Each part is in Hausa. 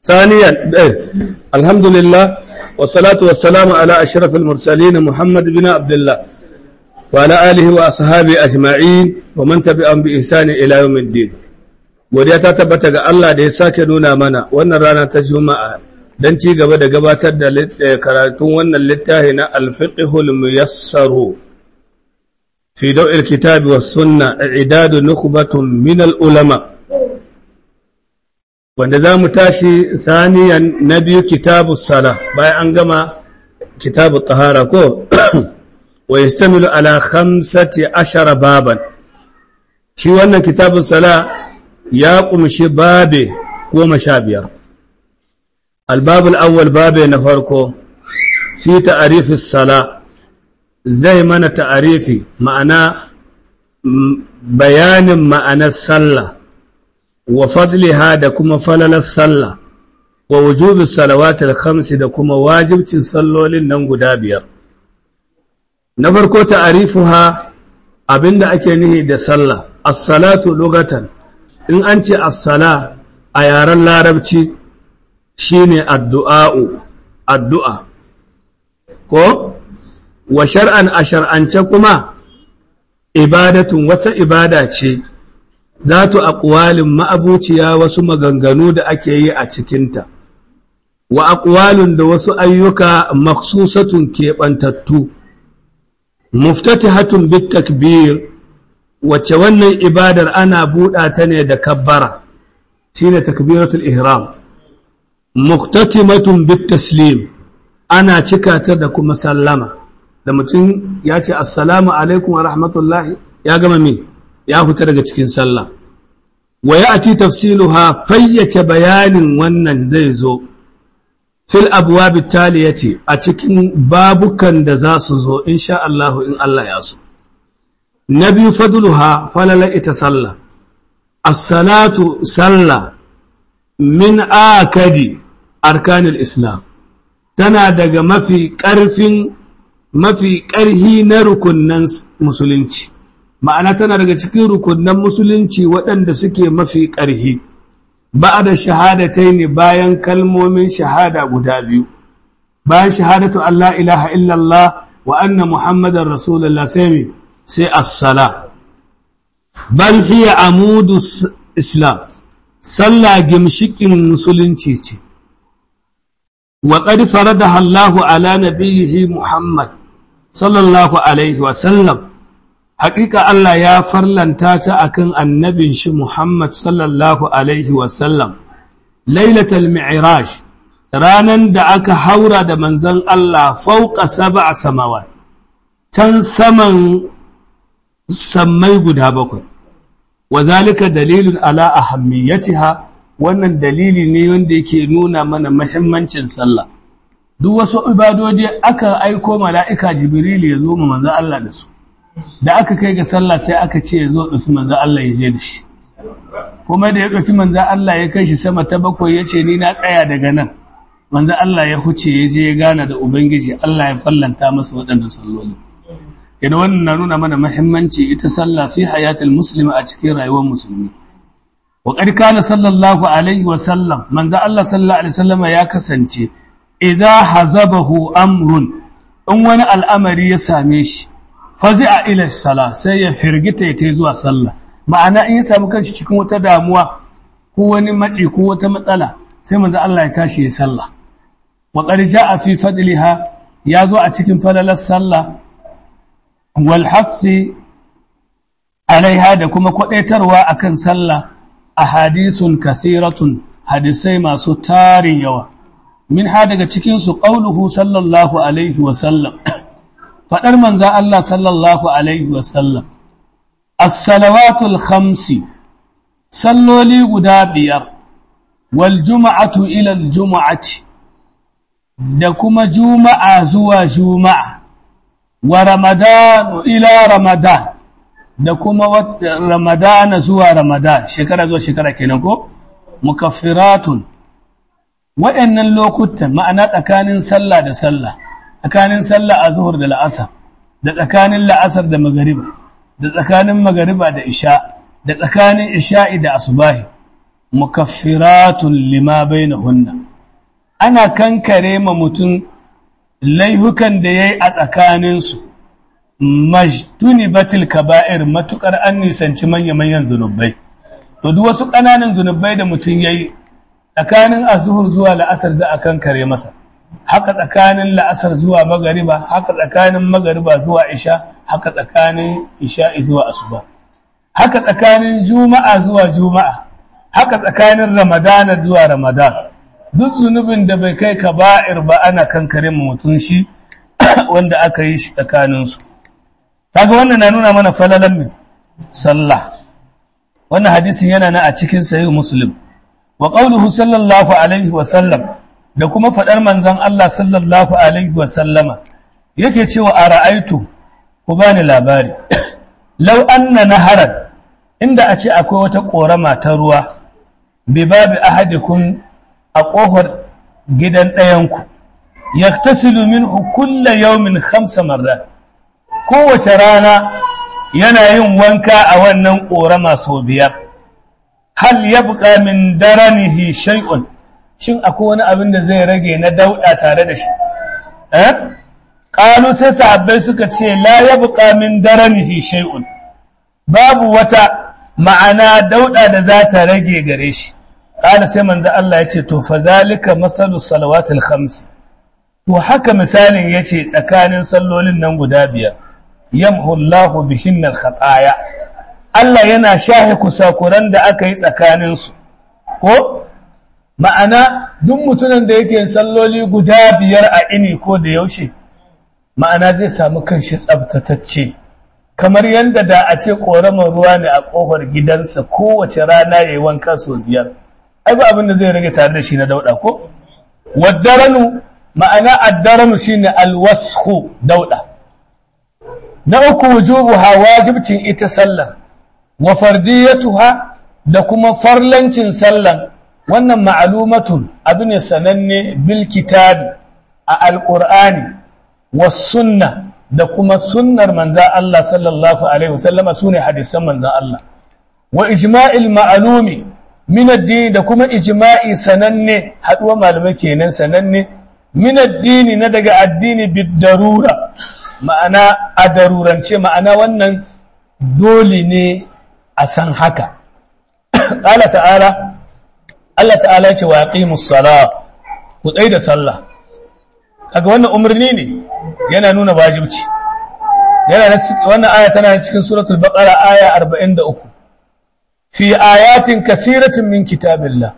ثانيا الحمد لله والصلاة والسلام على أشرف المرسلين محمد بن عبد الله وعلى آله وأصحابه أجمعين ومن تبعهم بإحسان إلى يوم الدين godiya ta tabbata ga Allah da ya sake nuna mana wannan rana ta Juma'a don ci gaba da gabatar da karatun wannan littafi na Al-Fiqhul Muyassaru fi daw'il kitabi was sunna i'dadu nukhbatun min al-ulama wanda za mu tashi saniyan na biyu kitabu sala bayan an gama kitabu tahara ko wa yastamilu ala khamsati ashara baban shi wannan kitabu sala ya kumshi babe goma sha biyar albabul awwal babe na farko fi ta'arifis sala zai mana ta'arifi ma'ana bayanin ma'anar sallah wa fadliha da kuma falalar sallah wa wujubi salawatul khamsi da kuma wajibcin sallolin nan guda biyar na farko ta'arifuha abinda ake nihi da sallah as-salatu lugatan in an ce as-sala a yaren larabci shine addu'a'u addu'a ko wa shar'an a shar'ance kuma ibadatun wata ibada ce zatu aqwalin ma'abuciya wasu maganganu da ake yi a cikinta wa aqwalun da wasu ayyuka makhsusatun keɓantattu muftatihatun bit takbir wacce wannan ibadar ana buɗa ta ne da kabbara shine takbiratul ihram muktatimatun bit taslim ana cika ta da kuma sallama da mutum ya ce assalamu alaikum wa rahmatullahi ya gama me ya fita daga cikin sallah wa ya'ti tafsiluha fayyace bayanin wannan zai zo fil abwab taliyati a cikin babukan da za su zo insha Allah in Allah ya so nabi fadluha falala ita sallah as-salatu sallah min akadi arkanil islam tana daga mafi ƙarfin mafi ƙarhi na rukunnan musulunci ma'ana tana daga cikin rukunnan musulunci waɗanda suke mafi ƙarhi ba da shahadatai ne bayan kalmomin shahada guda biyu bayan shahadatu Allah ilaha illallah wa anna muhammadar rasulullah sai sai as-sala bal hiya amudu islam sallah gimshikin musulunci ce wa qad faradaha Allahu ala nabiyhi Muhammad sallallahu alaihi wa sallam haƙiƙa Allah ya farlanta ta akan annabin shi Muhammad sallallahu alaihi wa sallam lailatul mi'raj ranan da aka haura da manzon Allah fauqa sab'a samawat can saman sammai guda bakwai wa zalika dalilun ala ahammiyatiha wannan dalili ne wanda yake nuna mana muhimmancin sallah duk wasu ibadodi aka aiko mala'ika jibril ya zo mu manzo Allah da su da aka kai ga sallah sai aka ce ya zo dauki manzo Allah ya je da shi kuma da ya dauki manzo Allah ya kai shi sama ta bakwai ya ce ni na tsaya daga nan manzo Allah ya huce ya je ya gana da ubangiji Allah ya fallanta masa waɗannan salloli idan wannan na nuna mana muhimmanci ita sallah fi hayatul muslimi a cikin rayuwar musulmi wa qad kana sallallahu alaihi wa sallam manzo Allah sallallahu alaihi wasallam ya kasance idza hazabahu amrun in wani al'amari ya same shi fazi'a ila salah sai ya firgita ya tai zuwa sallah ma'ana in ya samu kanshi cikin wata damuwa ko wani matsi ko wata matsala sai manzo Allah ya tashi ya sallah wa qad ja'a fi fadliha ya zo a cikin falalar sallah والحث عليها da kuma kwadaitarwa akan sallah ahadithun kathiratun hadisai masu tarin yawa min ha daga cikin su qauluhu sallallahu alaihi wa sallam fadar manzo Allah sallallahu alaihi wa sallam as-salawatul khamsi salloli guda biyar wal jum'atu ila al jum'ati da kuma juma'a zuwa juma'a wa ramadanu ila ramadan da kuma ramadana zuwa ramadan shekara zuwa shekara kenan ko mukaffiratun waɗannan lokutan ma'ana tsakanin sallah da sallah tsakanin sallah a zuhur da la'asar da tsakanin la'asar da magariba da tsakanin magariba da isha da tsakanin isha'i da asubahi mukaffiratun lima bainahunna ana kankare ma mutum laihukan da yayi a tsakaninsu majtuni batil kaba'ir matukar an nisanci manya-manyan zunubai to duk wasu ƙananan zunubai da mutum yayi tsakanin azuhur zuwa la'asar za a kankare masa haka tsakanin la'asar zuwa magariba haka tsakanin magariba zuwa isha haka tsakanin isha zuwa asuba haka tsakanin juma'a zuwa juma'a haka tsakanin ramadana zuwa ramadan duk zunubin da bai kai kaba'ir ba ana kankare mutum shi wanda aka yi shi tsakaninsu kaga wannan na nuna mana falalan min sallah wannan hadisin yana na a cikin sahih muslim wa qawluhu sallallahu alaihi wa sallam da kuma fadar manzon Allah sallallahu alaihi wa sallama yake cewa a ra'aitu ku bani labari law anna naharan inda a ce akwai wata korama ta ruwa bi babi ahadikum a kofar gidan ɗayanku yaktasilu minhu kulla yawmin khamsa marrat kowace rana yana yin wanka a wannan ƙorama sau biyar hal ya buƙa min daranihi shay'un shin akwai wani abin da zai rage na dauɗa tare da shi eh ƙalu sai sahabbai suka ce la ya buƙa min daranihi shay'un babu wata ma'ana dauɗa da za ta rage gare shi ƙala sai manzo Allah ya ce to fa zalika masalu salawatul khams to haka misalin yace tsakanin sallolin nan guda biyar yamhu Allahu bihinnal khataya Allah yana shahe kusakuran da aka yi tsakaninsu ko ma'ana duk mutumin da yake salloli guda biyar a ini ko da yaushe ma'ana zai samu kanshi tsabtatacce kamar yadda da a ce ƙoramar ruwa ne a ƙofar gidansa kowace rana ya yi wanka sau biyar ai ba abin da zai rage tare da shi na dauɗa ko waddaranu ma'ana addaranu shine alwashu dauɗa na uku wujubuha wajibcin ita sallar wa fardiyatuha da kuma farlancin sallar wannan ma'lumatun abu ne sananne bil kitabi a alqur'ani was sunna da kuma sunnar manza Allah sallallahu alaihi wasallama sune hadisan manza Allah wa ijma'il ma'lumi min ad da kuma ijma'i sananne haduwa malamai kenan sananne min ad-dini na daga addini bid darura ma'ana a darurance ma'ana wannan dole ne a san haka ƙala ta'ala Allah ta'ala ce wa yaqimus sala ku tsai da sallah kaga wannan umarni ne yana nuna wajibci yana wannan aya tana cikin suratul baqara aya 43 fi ayatin kathiratin min kitabillah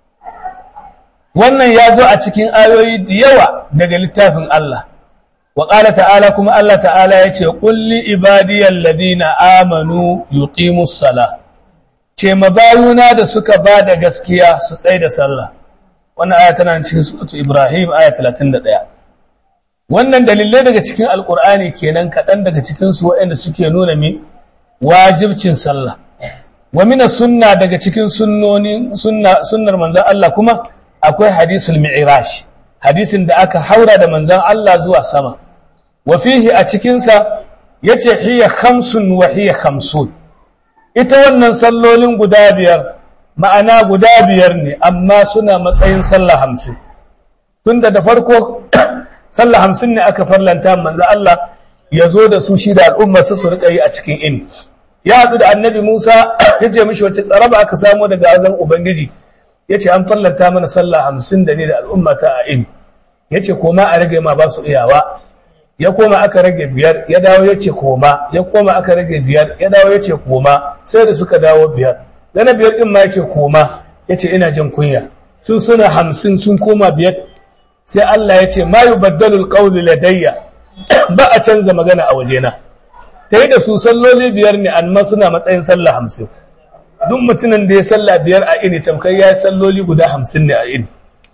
wannan ya zo a cikin ayoyi da yawa daga littafin Allah وقال تعالى كما الله تعالى يتي قل لعبادي الذين آمنوا يقيموا الصلاة ce mabayuna da suka ba da gaskiya su tsaye da sallah wannan aya tana cikin suratu Ibrahim aya 31 wannan dalilai daga cikin alkur'ani kenan kaɗan daga cikin su waɗanda suke nuna mi wajibcin sallah wa mina sunna daga cikin sunnoni sunna sunnar manzon Allah kuma akwai hadisul mi'raj hadisin da aka haura da manzan Allah zuwa sama wa fihi a cikinsa ya ce hiya khamsun wa hiya khamsun ita wannan sallolin guda biyar ma'ana guda biyar ne amma suna matsayin sallah hamsin tunda da farko sallah hamsin ne aka farlanta manzan Allah ya zo da su shi da al'ummarsa su riƙa yi a cikin ini ya haɗu da annabi Musa ya ce mishi wace tsaraba aka samu daga azan Ubangiji ya ce an fallanta mana sallah hamsin da ne da al'ummata a ini ya ce koma a rage ma ba su iyawa ya koma aka rage biyar ya dawo ya ce koma ya koma aka rage biyar ya dawo ya ce koma sai da suka dawo biyar da na biyar ɗin ma ya ce koma ya ce ina jin kunya sun suna hamsin sun koma biyar sai Allah ya ce ma yi baddalul ƙauli ladayya ba a canza magana a wajena ta yi da su salloli biyar ne amma suna matsayin sallah hamsin duk mutumin da ya salla biyar a ini tamkar ya yi salloli guda hamsin ne a ini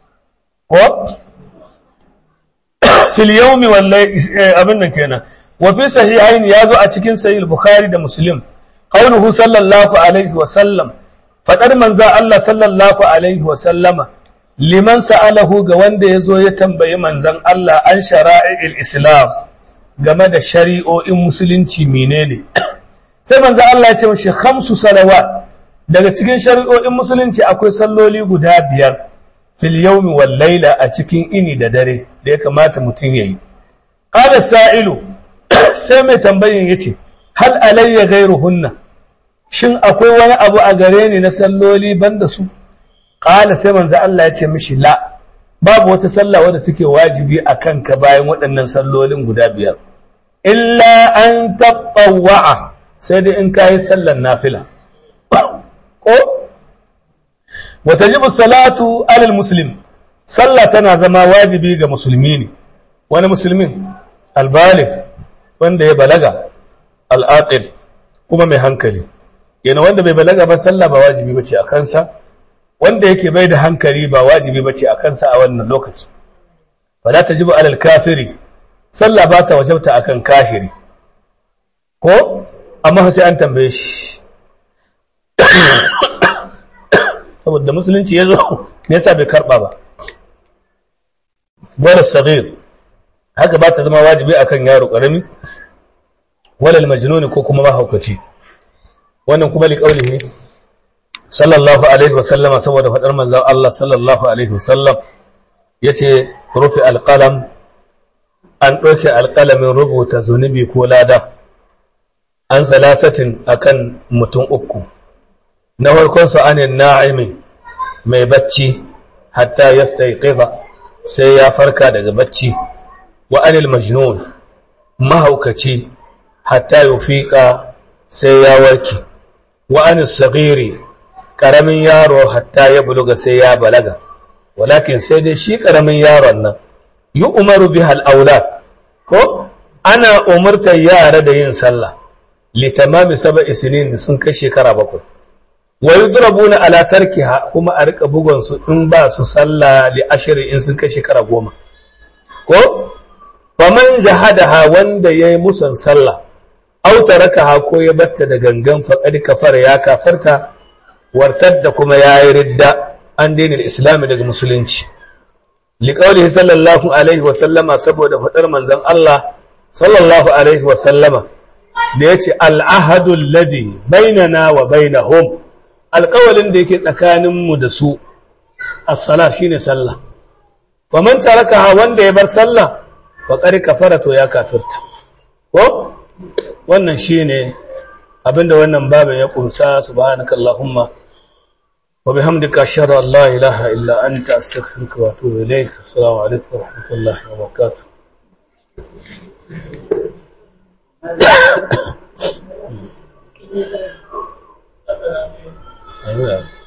ko fil yawmi wallahi abin nan kenan wa fi sahihain yazo a cikin sahih bukhari da muslim qauluhu sallallahu alaihi wa sallam fadar manzo Allah sallallahu alaihi wa sallama liman sa'alahu ga wanda yazo ya tambayi manzon Allah an shara'il islam game da shari'o'in musulunci menene sai manzo Allah ya ce mishi khamsu salawat daga cikin shari'o'in musulunci akwai salloli guda biyar fil yawmi wal laila a cikin ini da dare da ya kamata mutum yayi qala sa'ilu sai mai tambayin yace hal alayya ghayruhunna shin akwai wani abu a gare ni na salloli banda su qala sai manzo Allah ya ce mishi la babu wata sallah wadda take wajibi a kanka bayan waɗannan sallolin guda biyar illa an taɓawa'a sai dai in kayi sallan nafila ko wata jibu salatu alal muslim sallah tana zama wajibi ga musulmi ne wani musulmin albalik wanda ya balaga al'aqil kuma mai hankali yana wanda bai balaga ba sallah ba wajibi bace a kansa wanda yake bai da hankali ba wajibi bace a kansa a wannan lokaci fala tajibu alal kafiri sallah ba ta wajabta akan kahiri ko amma sai an tambaye shi saboda musulunci ya zo me yasa bai karba ba wala sagir haka ba ta zama wajibi akan yaro karami wala majnun ko kuma mahaukaci wannan kuma liqaulihi sallallahu alaihi wa sallama saboda fadar manzon Allah sallallahu alaihi wa sallam yace rufi alqalam an ɗauke alƙalamin rubuta zunubi ko lada an salasatin akan mutum uku na farkonsu anin na'imi mai bacci hatta ya sai ya farka daga bacci wa anil majnun mahaukaci hatta ya fiƙa sai ya warke wa anil sagiri ƙaramin yaro hatta ya buluga sai ya balaga walakin sai dai shi ƙaramin yaron nan yi umaru bi hal'aula ko ana umartar yara da yin sallah litamami saba isinin da sun kai shekara bakwai wa yudrabuna ala tarkiha kuma a rika bugon su in ba su sallah li ashri in sun kai shekara goma ko faman jahadaha wanda yayi musan sallah aw tarakaha ko ya batta da gangan faqad kafara ya kafarta wartar da kuma yayi ridda an daina islami daga musulunci liqaulihi sallallahu alaihi wa sallama saboda fadar manzon Allah sallallahu alaihi wa sallama da yace al-ahadu alladhi bainana wa bainahum alƙawalin da yake tsakaninmu da su as-sala shine sallah wa man tarakaha wanda ya bar sallah fa qad kafara to ya kafirta ko wannan shine abinda wannan babin ya kumsa subhanakallahumma wa bihamdika ashhadu an la ilaha illa anta astaghfiruka wa atubu ilayk assalamu alaikum wa rahmatullahi wa barakatuh Yeah.